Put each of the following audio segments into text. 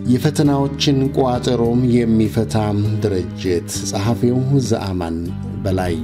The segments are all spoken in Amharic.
የፈተናዎችን ቋጠሮም የሚፈታ ድርጅት ጸሐፊው ዘአማን በላይ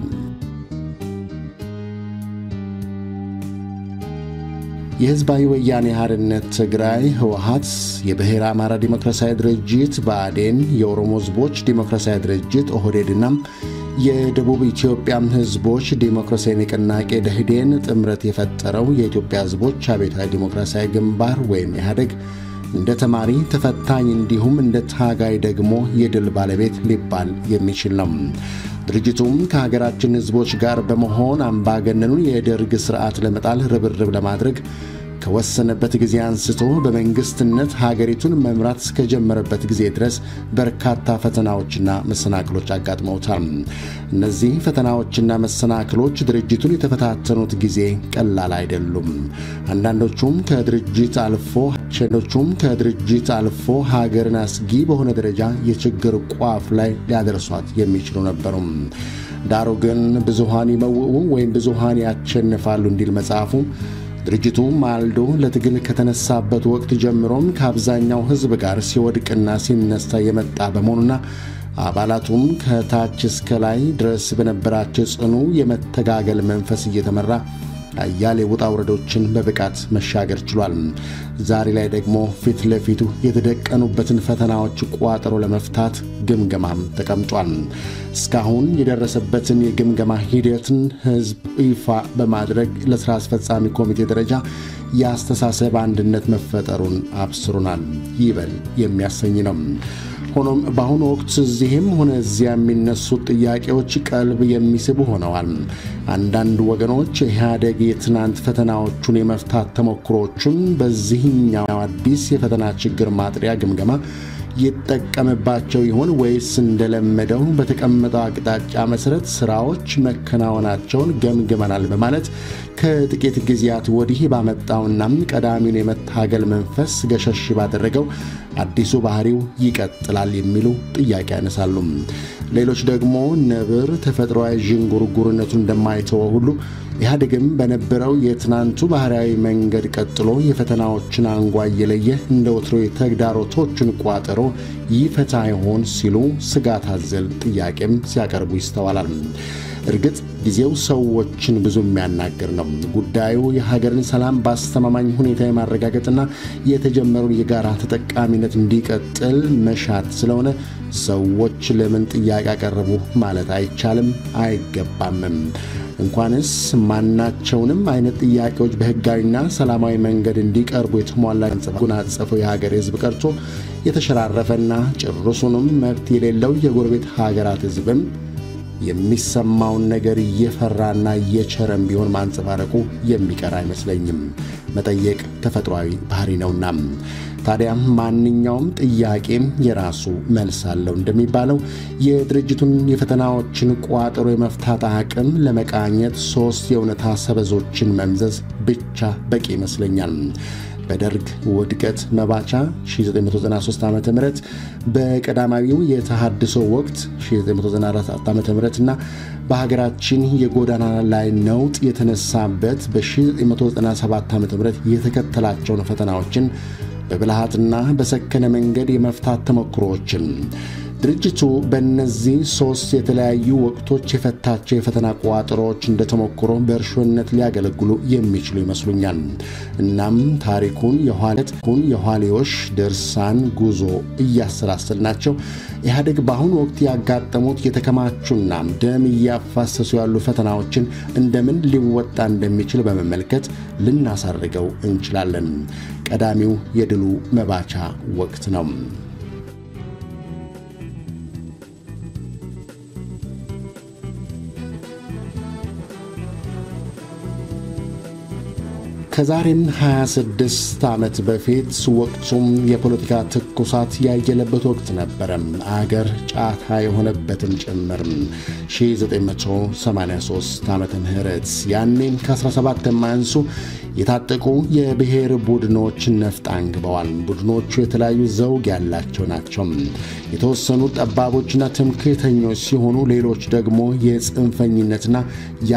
የሕዝባዊ ወያኔ ሓርነት ትግራይ ህወሓት፣ የብሔረ አማራ ዲሞክራሲያዊ ድርጅት ብአዴን፣ የኦሮሞ ሕዝቦች ዲሞክራሲያዊ ድርጅት ኦህዴድና የደቡብ ኢትዮጵያ ሕዝቦች ዲሞክራሲያዊ ንቅናቄ ደህዴን ጥምረት የፈጠረው የኢትዮጵያ ሕዝቦች አብዮታዊ ዲሞክራሲያዊ ግንባር ወይም ኢህአዴግ እንደ ተማሪ ተፈታኝ እንዲሁም እንደ ታጋይ ደግሞ የድል ባለቤት ሊባል የሚችል ነው። ድርጅቱም ከሀገራችን ሕዝቦች ጋር በመሆን አምባገነኑን የደርግ ሥርዓት ለመጣል ርብርብ ለማድረግ ከወሰነበት ጊዜ አንስቶ በመንግስትነት ሀገሪቱን መምራት እስከጀመረበት ጊዜ ድረስ በርካታ ፈተናዎችና መሰናክሎች አጋጥመውታል። እነዚህ ፈተናዎችና መሰናክሎች ድርጅቱን የተፈታተኑት ጊዜ ቀላል አይደሉም። አንዳንዶቹም ከድርጅት አልፎ ሸኖቹም ከድርጅት አልፎ ሀገርን አስጊ በሆነ ደረጃ የችግር ቋፍ ላይ ሊያደርሷት የሚችሉ ነበሩ። ዳሩ ግን ብዙሃን ይመውኡ ወይም ብዙሃን ያሸንፋሉ እንዲል መጽሐፉ ድርጅቱ ማልዶ ለትግል ከተነሳበት ወቅት ጀምሮም ከአብዛኛው ሕዝብ ጋር ሲወድቅና ሲነሳ የመጣ በመሆኑና አባላቱም ከታች እስከ ላይ ድረስ በነበራቸው ጽኑ የመተጋገል መንፈስ እየተመራ አያሌ ውጣ ውረዶችን በብቃት መሻገር ችሏል። ዛሬ ላይ ደግሞ ፊት ለፊቱ የተደቀኑበትን ፈተናዎች ቋጠሮ ለመፍታት ግምገማም ተቀምጧል። እስካሁን የደረሰበትን የግምገማ ሂደትን ሕዝብ ይፋ በማድረግ ለሥራ አስፈጻሚ ኮሚቴ ደረጃ የአስተሳሰብ አንድነት መፈጠሩን አብስሩናል። ይበል የሚያሰኝ ነው። ሆኖም በአሁኑ ወቅት እዚህም ሆነ እዚያ የሚነሱት ጥያቄዎች ቀልብ የሚስቡ ሆነዋል። አንዳንድ ወገኖች ኢህአዴግ የትናንት ፈተናዎቹን የመፍታት ተሞክሮቹን በዚህኛው አዲስ የፈተና ችግር ማጥሪያ ግምገማ ይጠቀምባቸው ይሆን ወይስ እንደለመደው በተቀመጠው አቅጣጫ መሠረት ሥራዎች መከናወናቸውን ገምግመናል በማለት ከጥቂት ጊዜያት ወዲህ ባመጣውና ቀዳሚውን የመታገል መንፈስ ገሸሽ ባደረገው አዲሱ ባህሪው ይቀጥላል የሚሉ ጥያቄ ያነሳሉ። ሌሎች ደግሞ ነብር ተፈጥሯዊ ዥንጉርጉርነቱን እንደማይተወው ሁሉ ኢህአዴግም በነበረው የትናንቱ ባህርያዊ መንገድ ቀጥሎ የፈተናዎችን አንጓ እየለየ እንደ ወትሮ የተግዳሮቶችን ቋጠሮ ይፈታ ይሆን ሲሉ ስጋት አዘል ጥያቄም ሲያቀርቡ ይስተዋላል። እርግጥ ጊዜው ሰዎችን ብዙ የሚያናግር ነው። ጉዳዩ የሀገርን ሰላም በአስተማማኝ ሁኔታ የማረጋገጥና የተጀመረውን የጋራ ተጠቃሚነት እንዲቀጥል መሻት ስለሆነ ሰዎች ለምን ጥያቄ ያቀረቡ ማለት አይቻልም፣ አይገባምም። እንኳንስ ማናቸውንም አይነት ጥያቄዎች በሕጋዊና ሰላማዊ መንገድ እንዲቀርቡ የተሟላ ጉናጸፈው የሀገር ሕዝብ ቀርቶ የተሸራረፈና ጭርሱንም መብት የሌለው የጎረቤት ሀገራት ሕዝብም የሚሰማውን ነገር እየፈራና እየቸረም ቢሆን ማንጸባረቁ የሚቀር አይመስለኝም። መጠየቅ ተፈጥሯዊ ባህሪ ነውና። ታዲያም ማንኛውም ጥያቄም የራሱ መልስ አለው እንደሚባለው የድርጅቱን የፈተናዎችን ቋጠሮ የመፍታት አቅም ለመቃኘት ሦስት የእውነታ ሰበዞችን መምዘዝ ብቻ በቂ ይመስለኛል። በደርግ ውድቀት መባቻ 1993 ዓ ም በቀዳማዊው የተሃድሶ ወቅት 1994 ዓ ም እና በሀገራችን የጎዳና ላይ ነውጥ የተነሳበት በ1997 ዓ ም የተከተላቸውን ፈተናዎችን በብልሃትና በሰከነ መንገድ የመፍታት ተሞክሮዎችን ድርጅቱ በእነዚህ ሦስት የተለያዩ ወቅቶች የፈታቸው የፈተና ቋጠሮዎች እንደ ተሞክሮ በእርሾነት ሊያገለግሉ የሚችሉ ይመስሉኛል። እናም ታሪኩን የኋለቱን የኋሌዎች ድርሳን ጉዞ እያሰላሰልናቸው ኢህአዴግ በአሁኑ ወቅት ያጋጠሙት የተከማቹና ደም እያፋሰሱ ያሉ ፈተናዎችን እንደምን ሊወጣ እንደሚችል በመመልከት ልናሳርገው እንችላለን። ቀዳሚው የድሉ መባቻ ወቅት ነው። ከዛሬም 26 ዓመት በፊት ወቅቱም የፖለቲካ ትኩሳት ያየለበት ወቅት ነበረ። አገር ጫታ የሆነበትም ጭምር 1983 ዓመተ ምህረት ያኔም ከ17 የማያንሱ የታጠቁ የብሔር ቡድኖች ነፍጥ አንግበዋል። ቡድኖቹ የተለያዩ ዘውግ ያላቸው ናቸው። የተወሰኑ ጠባቦችና ትምክህተኞች ሲሆኑ፣ ሌሎች ደግሞ የጽንፈኝነትና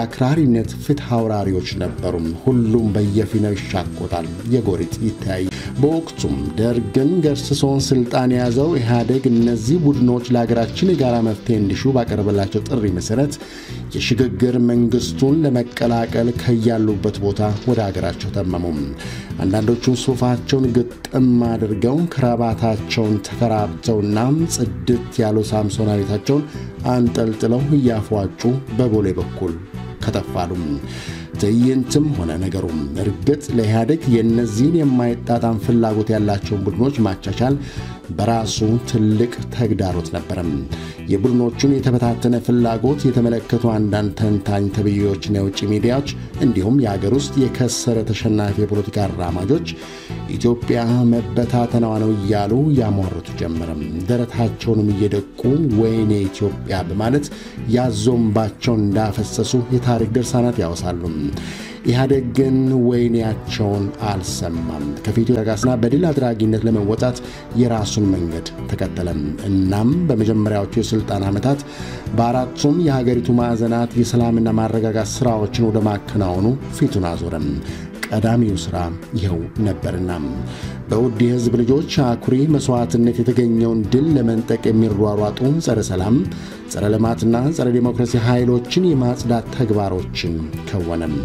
የአክራሪነት ፍትሕ አውራሪዎች ነበሩ። ሁሉም በየፊናው ይሻኮታል፣ የጎሪጥ ይተያይ። በወቅቱም ደርግን ገርስሶን ስልጣን የያዘው ኢህአዴግ እነዚህ ቡድኖች ለሀገራችን የጋራ መፍትሄ እንዲሹ ባቀረበላቸው ጥሪ መሠረት የሽግግር መንግስቱን ለመቀላቀል ከያሉበት ቦታ ወደ ሀገራቸው ተመሙም። አንዳንዶቹን ሱፋቸውን ግጥም አድርገው ክራባታቸውን ተከራብተውና ጽድት ያሉ ሳምሶናዊታቸውን አንጠልጥለው እያፏጩ በቦሌ በኩል ከተፋሉም። ትዕይንትም ሆነ ነገሩም እርግጥ ለኢህአዴግ የእነዚህን የማይጣጣም ፍላጎት ያላቸውን ቡድኖች ማቻቻል በራሱ ትልቅ ተግዳሮት ነበረም። የቡድኖቹን የተበታተነ ፍላጎት የተመለከቱ አንዳንድ ተንታኝ ተብዬዎችና የውጭ ሚዲያዎች እንዲሁም የአገር ውስጥ የከሰረ ተሸናፊ የፖለቲካ አራማጆች ኢትዮጵያ መበታተናዋ ነው እያሉ ያሟርቱ ጀመረም። ደረታቸውንም እየደቁ ወይኔ ኢትዮጵያ በማለት ያዞምባቸውን እንዳፈሰሱ የታሪክ ድርሳናት ያወሳሉ። ኢህአዴግ ግን ወይኔያቸውን አልሰማም። ከፊቱ ረጋስና በድል አድራጊነት ለመወጣት የራሱን መንገድ ተከተለም። እናም በመጀመሪያዎቹ የሥልጣን ዓመታት በአራቱም የሀገሪቱ ማዕዘናት የሰላምና ማረጋጋት ሥራዎችን ወደ ማከናወኑ ፊቱን አዞረም። ቀዳሚው ሥራ ይኸው ነበርና በውድ የሕዝብ ልጆች አኩሪ መሥዋዕትነት የተገኘውን ድል ለመንጠቅ የሚሯሯጡ ጸረ ሰላም፣ ጸረ ልማትና ጸረ ዴሞክራሲ ኃይሎችን የማጽዳት ተግባሮችን ከወነም።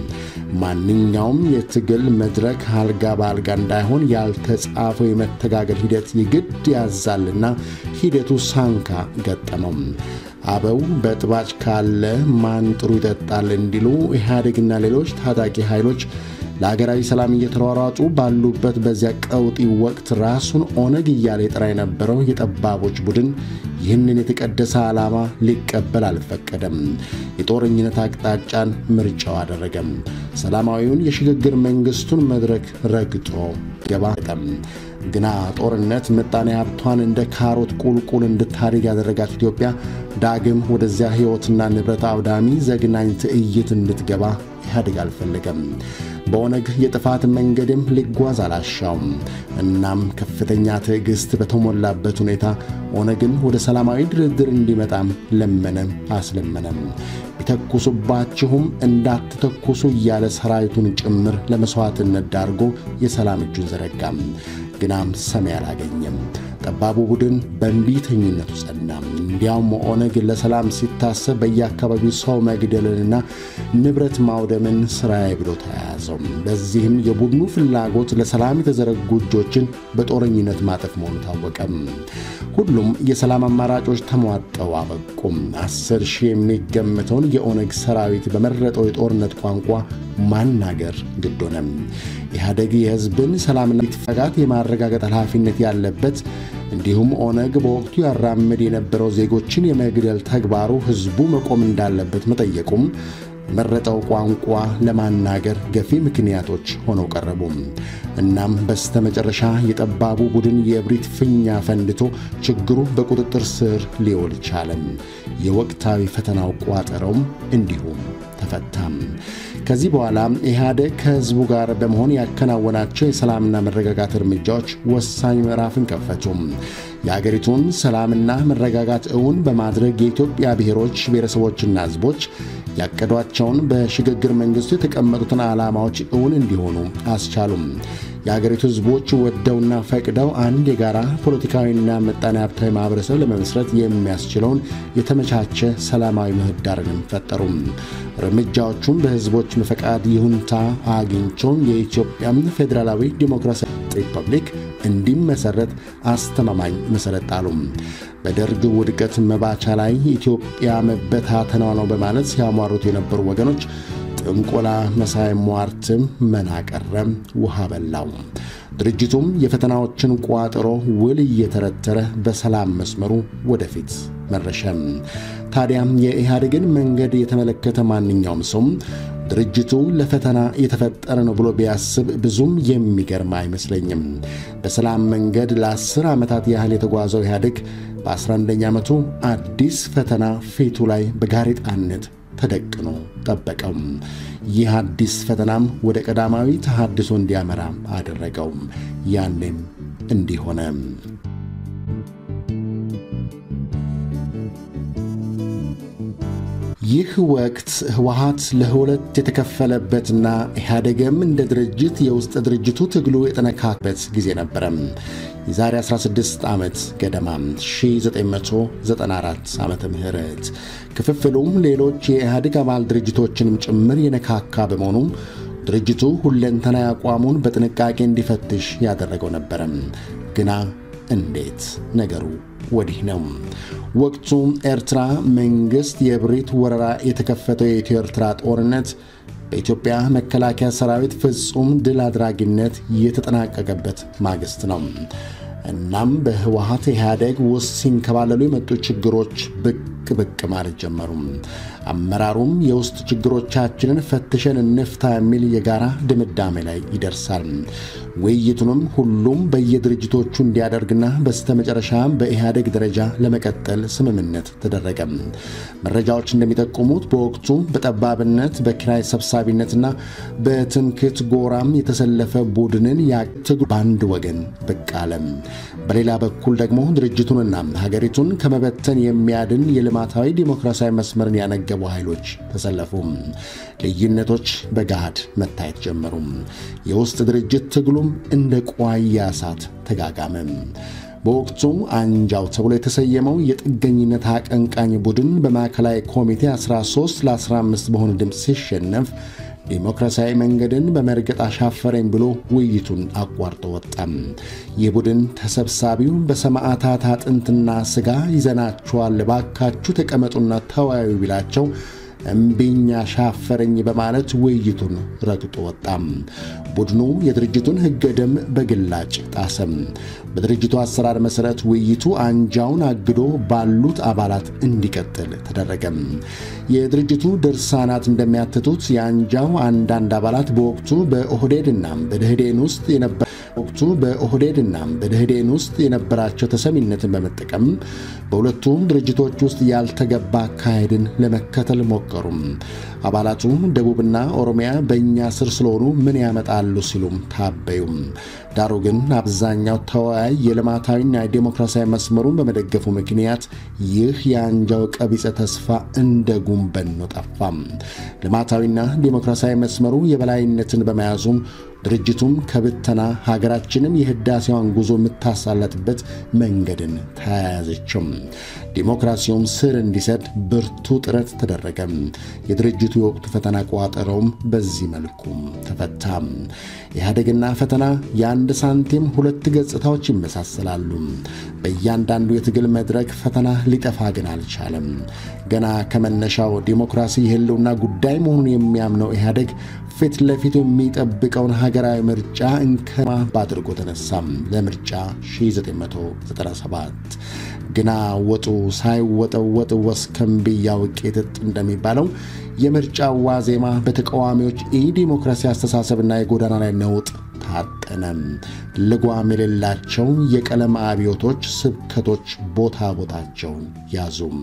ማንኛውም የትግል መድረክ አልጋ በአልጋ እንዳይሆን ያልተጻፈው የመተጋገል ሂደት ይግድ ያዛልና ሂደቱ ሳንካ ገጠመው። አበው በጥባጭ ካለ ማን ጥሩ ይጠጣል እንዲሉ ኢህአዴግና ሌሎች ታጣቂ ኃይሎች ለሀገራዊ ሰላም እየተሯሯጡ ባሉበት በዚያ ቀውጢ ወቅት ራሱን ኦነግ እያለ የጠራ የነበረው የጠባቦች ቡድን ይህንን የተቀደሰ ዓላማ ሊቀበል አልፈቀደም። የጦረኝነት አቅጣጫን ምርጫው አደረገም። ሰላማዊውን የሽግግር መንግሥቱን መድረክ ረግጦ ገባጠም። ግና ጦርነት ምጣኔ ሀብቷን እንደ ካሮት ቁልቁል እንድታድግ ያደረጋት ኢትዮጵያ ዳግም ወደዚያ ሕይወትና ንብረት አውዳሚ ዘግናኝ ትዕይት እንድትገባ ኢህአዴግ አልፈለገም። በኦነግ የጥፋት መንገድም ሊጓዝ አላሻውም። እናም ከፍተኛ ትዕግሥት በተሞላበት ሁኔታ ኦነግን ወደ ሰላማዊ ድርድር እንዲመጣም ለመነም አስለመነም። ቢተኩሱባችሁም እንዳትተኩሱ እያለ ሰራዊቱን ጭምር ለመሥዋዕትነት ዳርጎ የሰላም እጁን ዘረጋም። ግናም ሰሚ አላገኘም። ጠባቡ ቡድን በእንቢተኝነቱ ጸና። እንዲያውም ኦነግ ለሰላም ሲታሰብ በየአካባቢው ሰው መግደልንና ንብረት ማውደምን ስራዬ ብሎ ተያያዘው። በዚህም የቡድኑ ፍላጎት ለሰላም የተዘረጉ እጆችን በጦረኝነት ማጠፍ መሆኑ ታወቀም። ሁሉም የሰላም አማራጮች ተሟጠው አበቁም። አስር ሺህ የሚገመተውን የኦነግ ሰራዊት በመረጠው የጦርነት ቋንቋ ማናገር ግድ ሆነም። ኢህአዴግ የሕዝብን ሰላምና መረጋጋት የማረጋገጥ ኃላፊነት ያለበት እንዲሁም ኦነግ በወቅቱ ያራምድ የነበረው ዜጎችን የመግደል ተግባሩ ሕዝቡ መቆም እንዳለበት መጠየቁም መረጠው ቋንቋ ለማናገር ገፊ ምክንያቶች ሆነው ቀረቡ። እናም በስተመጨረሻ የጠባቡ ቡድን የእብሪት ፊኛ ፈንድቶ ችግሩ በቁጥጥር ስር ሊውል ቻለም። የወቅታዊ ፈተናው ቋጠረውም እንዲሁም ተፈታም። ከዚህ በኋላ ኢህአዴግ ከህዝቡ ጋር በመሆን ያከናወናቸው የሰላምና መረጋጋት እርምጃዎች ወሳኝ ምዕራፍን ከፈቱም። የአገሪቱን ሰላምና መረጋጋት እውን በማድረግ የኢትዮጵያ ብሔሮች ብሔረሰቦችና ህዝቦች ያቀዷቸውን በሽግግር መንግሥቱ የተቀመጡትን ዓላማዎች እውን እንዲሆኑ አስቻሉም። የአገሪቱ ህዝቦች ወደውና ፈቅደው አንድ የጋራ ፖለቲካዊና ምጣኔ ሀብታዊ ማኅበረሰብ ለመመስረት የሚያስችለውን የተመቻቸ ሰላማዊ ምህዳርንም ፈጠሩም። እርምጃዎቹም በህዝቦች ፈቃድ ይሁንታ አግኝቸው የኢትዮጵያ ፌዴራላዊ ዲሞክራሲያዊ ሪፐብሊክ እንዲመሰረት አስተማማኝ መሠረት ጣሉም። በደርግ ውድቀት መባቻ ላይ ኢትዮጵያ መበታተኗ ነው በማለት ሲያሟሩት የነበሩ ወገኖች ጥንቆላ መሳይ ሟርትም መና ቀረም፣ ውሃ በላው። ድርጅቱም የፈተናዎችን ቋጠሮ ውል እየተረተረ በሰላም መስመሩ ወደፊት መረሸም። ታዲያም የኢህአዴግን መንገድ የተመለከተ ማንኛውም ሰው ድርጅቱ ለፈተና የተፈጠረ ነው ብሎ ቢያስብ ብዙም የሚገርም አይመስለኝም። በሰላም መንገድ ለአስር ዓመታት ያህል የተጓዘው ኢህአዴግ በ11ኛ ዓመቱ አዲስ ፈተና ፊቱ ላይ በጋሬጣነት ተደቅኖ ጠበቀው። ይህ አዲስ ፈተናም ወደ ቀዳማዊ ተሃድሶ እንዲያመራ አደረገው። ያኔም እንዲህ ሆነ። ይህ ወቅት ህወሓት ለሁለት የተከፈለበትና ኢህአዴግም እንደ ድርጅት የውስጥ ድርጅቱ ትግሉ የጠነካበት ጊዜ ነበረ። የዛሬ 16 ዓመት ገደማ 1994 ዓመተ ምህረት ክፍፍሉም ሌሎች የኢህአዴግ አባል ድርጅቶችንም ጭምር የነካካ በመሆኑ ድርጅቱ ሁለንተናዊ አቋሙን በጥንቃቄ እንዲፈትሽ ያደረገው ነበረ። ግና እንዴት ነገሩ ወዲህ ነው። ወቅቱ ኤርትራ መንግሥት የብሪት ወረራ የተከፈተው የኢትዮ ኤርትራ ጦርነት በኢትዮጵያ መከላከያ ሰራዊት ፍጹም ድል አድራጊነት የተጠናቀቀበት ማግስት ነው። እናም በህወሓት ኢህአዴግ ውስጥ ሲንከባለሉ የመጡ ችግሮች ብቅ ብቅ ማለት ጀመሩ። አመራሩም የውስጥ ችግሮቻችንን ፈትሸን እንፍታ የሚል የጋራ ድምዳሜ ላይ ይደርሳል። ውይይቱንም ሁሉም በየድርጅቶቹ እንዲያደርግና በስተመጨረሻም በኢህአዴግ ደረጃ ለመቀጠል ስምምነት ተደረገ። መረጃዎች እንደሚጠቁሙት በወቅቱ በጠባብነት በኪራይ ሰብሳቢነትና በትምክህት ጎራም የተሰለፈ ቡድንን ያትግ በአንድ ወገን ብቅ አለ። በሌላ በኩል ደግሞ ድርጅቱንና ሀገሪቱን ከመበተን የሚያድን የልማታዊ ዲሞክራሲያዊ መስመርን ያነገቡ ኃይሎች ተሰለፉ። ልዩነቶች በገሃድ መታየት ጀመሩ። የውስጥ ድርጅት ትግሉም እንደ ቋያ እሳት ተጋጋመ። በወቅቱ አንጃው ተብሎ የተሰየመው የጥገኝነት አቀንቃኝ ቡድን በማዕከላዊ ኮሚቴ 13 ለ15 በሆነ ድምፅ ሲሸነፍ ዲሞክራሲያዊ መንገድን በመርገጥ አሻፈረኝ ብሎ ውይይቱን አቋርጦ ወጣም። ይህ ቡድን ተሰብሳቢው በሰማዕታት አጥንትና ሥጋ ይዘናችኋል፣ ባካችሁ ተቀመጡና ተወያዩ ቢላቸው እምቢኝ አሻፈረኝ በማለት ውይይቱን ረግጦ ወጣም። ቡድኑ የድርጅቱን ሕገ ደንብ በግላጭ ጣሰም። በድርጅቱ አሰራር መሠረት ውይይቱ አንጃውን አግዶ ባሉት አባላት እንዲቀጥል ተደረገም። የድርጅቱ ድርሳናት እንደሚያትቱት የአንጃው አንዳንድ አባላት በወቅቱ በኦህዴድና በደህዴን ውስጥ የነበረ ወቅቱ በኦህዴድና በደህዴን ውስጥ የነበራቸው ተሰሚነትን በመጠቀም በሁለቱም ድርጅቶች ውስጥ ያልተገባ አካሄድን ለመከተል ሞከሩም። አባላቱ ደቡብና ኦሮሚያ በእኛ ስር ስለሆኑ ምን ያመጣሉ ሲሉም ታበዩም። ዳሩ ግን አብዛኛው ተወያይ የልማታዊና የዴሞክራሲያዊ መስመሩን በመደገፉ ምክንያት ይህ የአንጃው ቀቢጸ ተስፋ እንደ ጉንበን ነው ጠፋም። ልማታዊና ዴሞክራሲያዊ መስመሩ የበላይነትን በመያዙም ድርጅቱም ከብተና ሀገራችንም የህዳሴዋን ጉዞ የምታሳለጥበት መንገድን ተያያዘችም። ዲሞክራሲውም ስር እንዲሰድ ብርቱ ጥረት ተደረገ። የድርጅቱ የወቅቱ ፈተና ቋጠረውም በዚህ መልኩ ተፈታ። ኢህአዴግና ፈተና የአንድ ሳንቲም ሁለት ገጽታዎች ይመሳሰላሉ። በእያንዳንዱ የትግል መድረክ ፈተና ሊጠፋ ግን አልቻለም። ገና ከመነሻው ዲሞክራሲ የህልውና ጉዳይ መሆኑን የሚያምነው ኢህአዴግ ፊት ለፊቱ የሚጠብቀውን ሀገራዊ ምርጫ እንከማ አድርጎ ተነሳም ለምርጫ 1997 ግና ወጡ ሳይወጠወጥ ወስከንብያ ውቄትጥ እንደሚባለው የምርጫ ዋዜማ በተቃዋሚዎች ኢዲሞክራሲ አስተሳሰብና የጎዳና ላይ ነውጥ ታጠነም። ልጓም የሌላቸው የቀለም አብዮቶች ስብከቶች ቦታ ቦታቸውን ያዙም።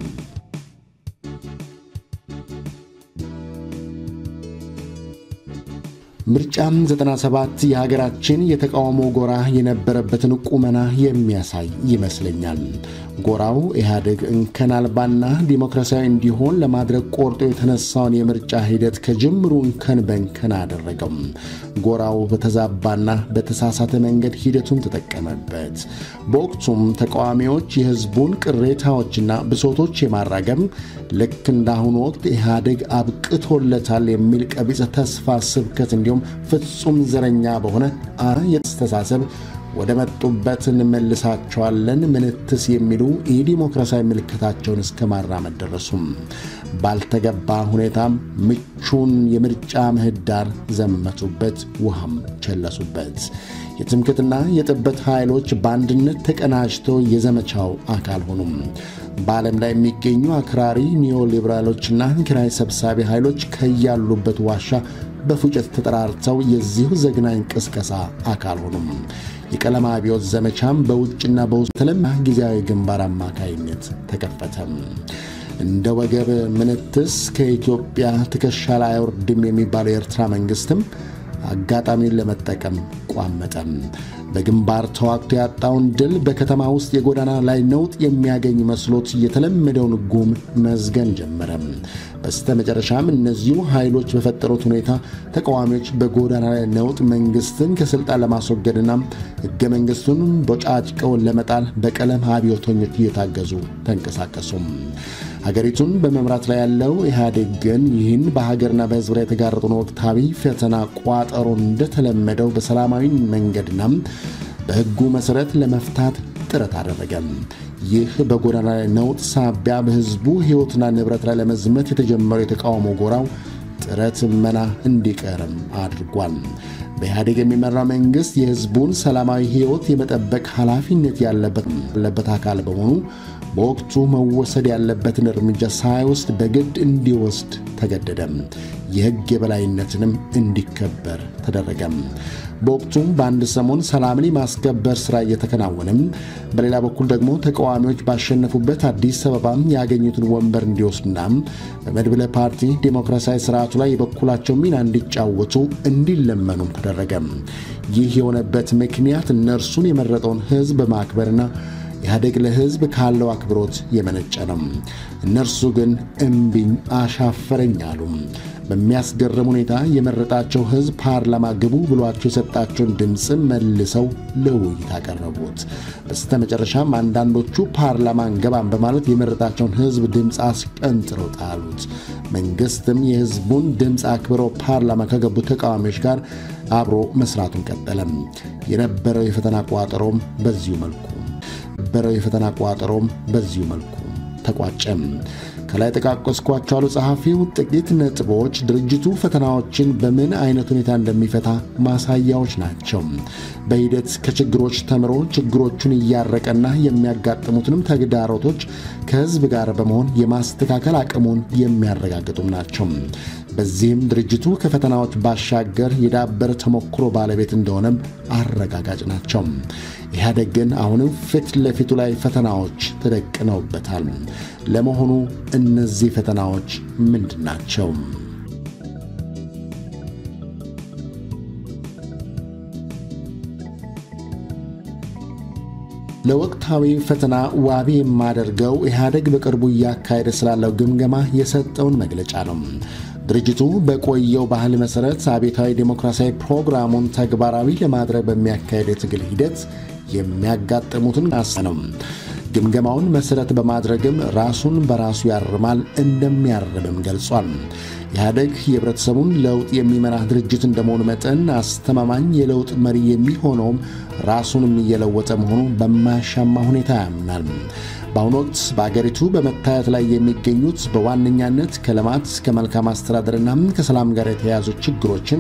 ምርጫም 97 የሀገራችን የተቃውሞ ጎራ የነበረበትን ቁመና የሚያሳይ ይመስለኛል። ጎራው ኢህአዴግ እንከን አልባና ዲሞክራሲያዊ እንዲሆን ለማድረግ ቆርጦ የተነሳውን የምርጫ ሂደት ከጅምሩ እንከን በእንከን አደረገው። ጎራው በተዛባና በተሳሳተ መንገድ ሂደቱን ተጠቀመበት። በወቅቱም ተቃዋሚዎች የህዝቡን ቅሬታዎችና ብሶቶች የማራገም ልክ እንዳሁኑ ወቅት ኢህአዴግ አብቅቶለታል የሚል ቀቢጸ ተስፋ ስብከት እንዲሁም ፍጹም ዘረኛ በሆነ አ የአስተሳሰብ ወደ መጡበት እንመልሳቸዋለን ምንትስ የሚሉ የዲሞክራሲያዊ ምልክታቸውን እስከ ማራመድ ደረሱም። ባልተገባ ሁኔታም ምቹን የምርጫ ምህዳር ዘመቱበት፣ ውሃም ቸለሱበት። የትምክትና የጥበት ኃይሎች በአንድነት ተቀናጅተው የዘመቻው አካል ሆኑም። በዓለም ላይ የሚገኙ አክራሪ ኒዮሊበራሎችና ኪራይ ሰብሳቢ ኃይሎች ከያሉበት ዋሻ በፉጨት ተጠራርተው የዚሁ ዘግናኝ ቅስቀሳ አካል ሆኑም። የቀለም አብዮት ዘመቻም በውጭና በውስጥ ተለማ ጊዜያዊ ግንባር አማካይነት ተከፈተም። እንደ ወገብ ምንትስ ከኢትዮጵያ ትከሻ ላይ አይወርድም የሚባለው የኤርትራ መንግስትም አጋጣሚውን ለመጠቀም ቋመጠም። በግንባር ተዋግቶ ያጣውን ድል በከተማ ውስጥ የጎዳና ላይ ነውጥ የሚያገኝ መስሎት የተለመደውን ጉም መዝገን ጀመረ። በስተ መጨረሻም እነዚሁ ኃይሎች በፈጠሩት ሁኔታ ተቃዋሚዎች በጎዳና ላይ ነውጥ መንግስትን ከስልጣን ለማስወገድና ሕገ መንግስቱን ቦጫጭቀው ለመጣል በቀለም አብዮተኞች እየታገዙ ተንቀሳቀሱም። ሀገሪቱን በመምራት ላይ ያለው ኢህአዴግ ግን ይህን በሀገርና በሕዝብ ላይ የተጋረጡን ወቅታዊ ፈተና ቋጠሮ እንደተለመደው በሰላማዊ መንገድና በሕጉ መሠረት ለመፍታት ጥረት አደረገም። ይህ በጎዳና ላይ ነውጥ ሳቢያ በሕዝቡ ሕይወትና ንብረት ላይ ለመዝመት የተጀመረው የተቃውሞ ጎራው ጥረት መና እንዲቀርም አድርጓል። በኢህአዴግ የሚመራው መንግሥት የሕዝቡን ሰላማዊ ሕይወት የመጠበቅ ኃላፊነት ያለበት አካል በመሆኑ በወቅቱ መወሰድ ያለበትን እርምጃ ሳይወስድ በግድ እንዲወስድ ተገደደም። የሕግ የበላይነትንም እንዲከበር ተደረገም። በወቅቱም በአንድ ሰሞን ሰላምን የማስከበር ሥራ እየተከናወነም፣ በሌላ በኩል ደግሞ ተቃዋሚዎች ባሸነፉበት አዲስ አበባም ያገኙትን ወንበር እንዲወስዱና በመድብለ ፓርቲ ዴሞክራሲያዊ ስርዓቱ ላይ የበኩላቸው ሚና እንዲጫወቱ እንዲለመኑም ተደረገም። ይህ የሆነበት ምክንያት እነርሱን የመረጠውን ሕዝብ በማክበርና ኢህአዴግ ለሕዝብ ካለው አክብሮት የመነጨ ነው። እነርሱ ግን እምቢኝ አሻፈረኝ አሉ። በሚያስገርም ሁኔታ የመረጣቸው ሕዝብ ፓርላማ ግቡ ብሏቸው የሰጣቸውን ድምፅም መልሰው ለውይይት አቀረቡት። በስተ መጨረሻም አንዳንዶቹ ፓርላማ እንገባም በማለት የመረጣቸውን ሕዝብ ድምፅ አስቀንጥረው ጣሉት። መንግሥትም የሕዝቡን ድምፅ አክብረው ፓርላማ ከገቡ ተቃዋሚዎች ጋር አብሮ መስራቱን ቀጠለም። የነበረው የፈተና ቋጠሮም በዚሁ መልኩ የነበረው የፈተና ቋጠሮም በዚሁ መልኩ ተቋጨም። ከላይ ጠቃቀስኳቸው አሉ ጸሐፊው ጥቂት ነጥቦች ድርጅቱ ፈተናዎችን በምን አይነት ሁኔታ እንደሚፈታ ማሳያዎች ናቸው። በሂደት ከችግሮች ተምሮ ችግሮቹን እያረቀና የሚያጋጥሙትንም ተግዳሮቶች ከሕዝብ ጋር በመሆን የማስተካከል አቅሙን የሚያረጋግጡም ናቸው። በዚህም ድርጅቱ ከፈተናዎች ባሻገር የዳበረ ተሞክሮ ባለቤት እንደሆነም አረጋጋጭ ናቸው። ኢህአዴግ ግን አሁንም ፊት ለፊቱ ላይ ፈተናዎች ተደቅነውበታል። ለመሆኑ እነዚህ ፈተናዎች ምንድን ናቸው? ለወቅታዊ ፈተና ዋቢ የማደርገው ኢህአዴግ በቅርቡ እያካሄደ ስላለው ግምገማ የሰጠውን መግለጫ ነው። ድርጅቱ በቆየው ባህል መሠረት አብዮታዊ ዴሞክራሲያዊ ፕሮግራሙን ተግባራዊ ለማድረግ በሚያካሄድ የትግል ሂደት የሚያጋጥሙትን አስ ነው። ግምገማውን መሠረት በማድረግም ራሱን በራሱ ያርማል፣ እንደሚያርምም ገልጿል። ኢህአዴግ የህብረተሰቡን ለውጥ የሚመራ ድርጅት እንደመሆኑ መጠን አስተማማኝ የለውጥ መሪ የሚሆነውም ራሱንም እየለወጠ መሆኑ በማያሻማ ሁኔታ ያምናል። በአሁኑ ወቅት በአገሪቱ በመታየት ላይ የሚገኙት በዋነኛነት ከልማት ከመልካም አስተዳደርና ከሰላም ጋር የተያያዙ ችግሮችን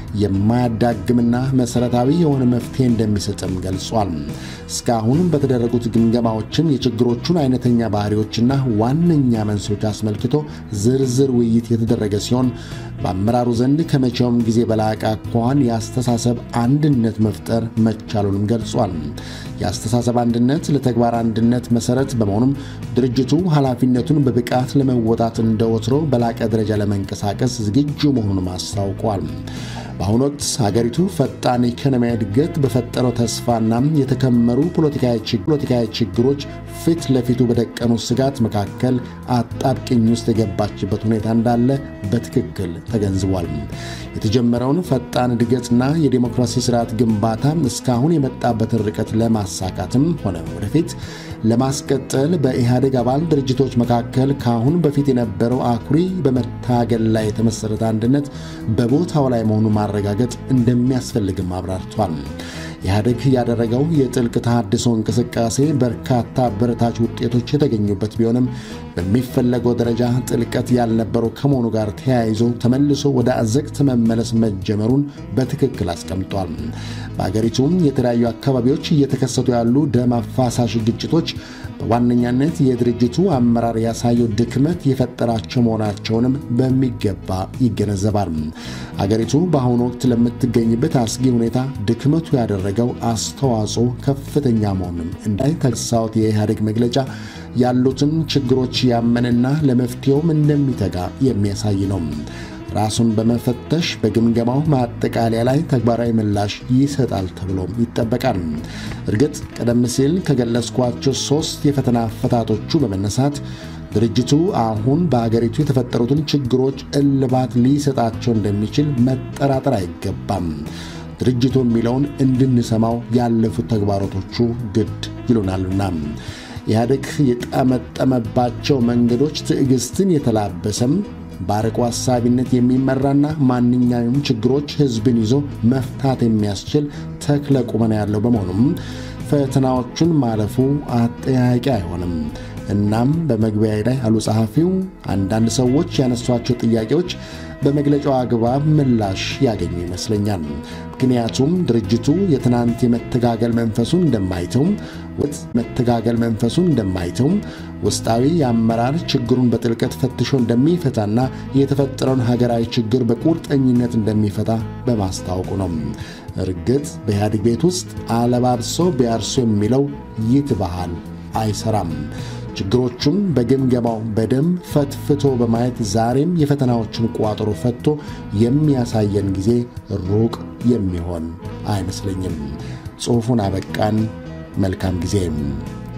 የማያዳግምና መሠረታዊ የሆነ መፍትሄ እንደሚሰጥም ገልጿል። እስካሁን በተደረጉት ግምገማዎችም የችግሮቹን አይነተኛ ባህሪዎችና ዋነኛ መንስኤዎች አስመልክቶ ዝርዝር ውይይት የተደረገ ሲሆን በአመራሩ ዘንድ ከመቼውም ጊዜ በላቀ አኳኋን የአስተሳሰብ አንድነት መፍጠር መቻሉንም ገልጿል። የአስተሳሰብ አንድነት ለተግባር አንድነት መሠረት በመሆኑም ድርጅቱ ኃላፊነቱን በብቃት ለመወጣት እንደወትሮ በላቀ ደረጃ ለመንቀሳቀስ ዝግጁ መሆኑንም አስታውቋል። በአሁኑ ወቅት ሀገሪቱ ፈጣን ኢኮኖሚያዊ እድገት በፈጠረው ተስፋና የተከመሩ ፖለቲካዊ ችግሮች ፊት ለፊቱ በደቀኑ ስጋት መካከል አጣብቅኝ ውስጥ የገባችበት ሁኔታ እንዳለ በትክክል ተገንዝቧል። የተጀመረውን ፈጣን እድገትና የዴሞክራሲ ስርዓት ግንባታ እስካሁን የመጣበትን ርቀት ለማሳካትም ሆነ ወደፊት ለማስቀጠል በኢህአዴግ አባል ድርጅቶች መካከል ከአሁን በፊት የነበረው አኩሪ በመታገል ላይ የተመሠረተ አንድነት በቦታው ላይ መሆኑን ማረጋገጥ እንደሚያስፈልግም አብራርቷል። ኢህአዴግ ያደረገው የጥልቅ ተሃድሶ እንቅስቃሴ በርካታ አበረታች ውጤቶች የተገኙበት ቢሆንም በሚፈለገው ደረጃ ጥልቀት ያልነበረው ከመሆኑ ጋር ተያይዞ ተመልሶ ወደ አዘቅት መመለስ መጀመሩን በትክክል አስቀምጧል። በአገሪቱም የተለያዩ አካባቢዎች እየተከሰቱ ያሉ ደም አፋሳሽ ግጭቶች በዋነኛነት የድርጅቱ አመራር ያሳየው ድክመት የፈጠራቸው መሆናቸውንም በሚገባ ይገነዘባል። አገሪቱ በአሁኑ ወቅት ለምትገኝበት አስጊ ሁኔታ ድክመቱ ያደረገው አስተዋጽኦ ከፍተኛ መሆኑንም እንዳይተሳውት የኢህአዴግ መግለጫ ያሉትን ችግሮች ያመንና ለመፍትሄውም እንደሚተጋ የሚያሳይ ነው። ራሱን በመፈተሽ በግምገማው ማጠቃለያ ላይ ተግባራዊ ምላሽ ይሰጣል ተብሎም ይጠበቃል። እርግጥ ቀደም ሲል ከገለጽኳቸው ሶስት የፈተና አፈታቶቹ በመነሳት ድርጅቱ አሁን በአገሪቱ የተፈጠሩትን ችግሮች እልባት ሊሰጣቸው እንደሚችል መጠራጠር አይገባም። ድርጅቱ የሚለውን እንድንሰማው ያለፉት ተግባራቶቹ ግድ ይሉናልና ኢህአዴግ የጠመጠመባቸው መንገዶች ትዕግስትን የተላበሰም በአርቆ ሐሳቢነት የሚመራና ማንኛውም ችግሮች ሕዝብን ይዞ መፍታት የሚያስችል ተክለ ቁመና ያለው በመሆኑም ፈተናዎቹን ማለፉ አጠያቂ አይሆንም። እናም በመግቢያ ላይ አሉ ጸሐፊው አንዳንድ ሰዎች ያነሷቸው ጥያቄዎች በመግለጫው አግባብ ምላሽ ያገኙ ይመስለኛል። ምክንያቱም ድርጅቱ የትናንት የመተጋገል መንፈሱን እንደማይተው ወጥ መተጋገል መንፈሱን እንደማይተው ውስጣዊ የአመራር ችግሩን በጥልቀት ፈትሾ እንደሚፈታና የተፈጠረውን ሀገራዊ ችግር በቁርጠኝነት እንደሚፈታ በማስታወቁ ነው። እርግጥ በኢህአዴግ ቤት ውስጥ አለባብሶ ቢያርሶ የሚለው ይትባሃል አይሰራም። ችግሮቹን በግምገማው በደንብ ፈትፍቶ በማየት ዛሬም የፈተናዎችን ቋጠሮ ፈቶ የሚያሳየን ጊዜ ሩቅ የሚሆን አይመስለኝም። ጽሑፉን አበቃን። መልካም ጊዜ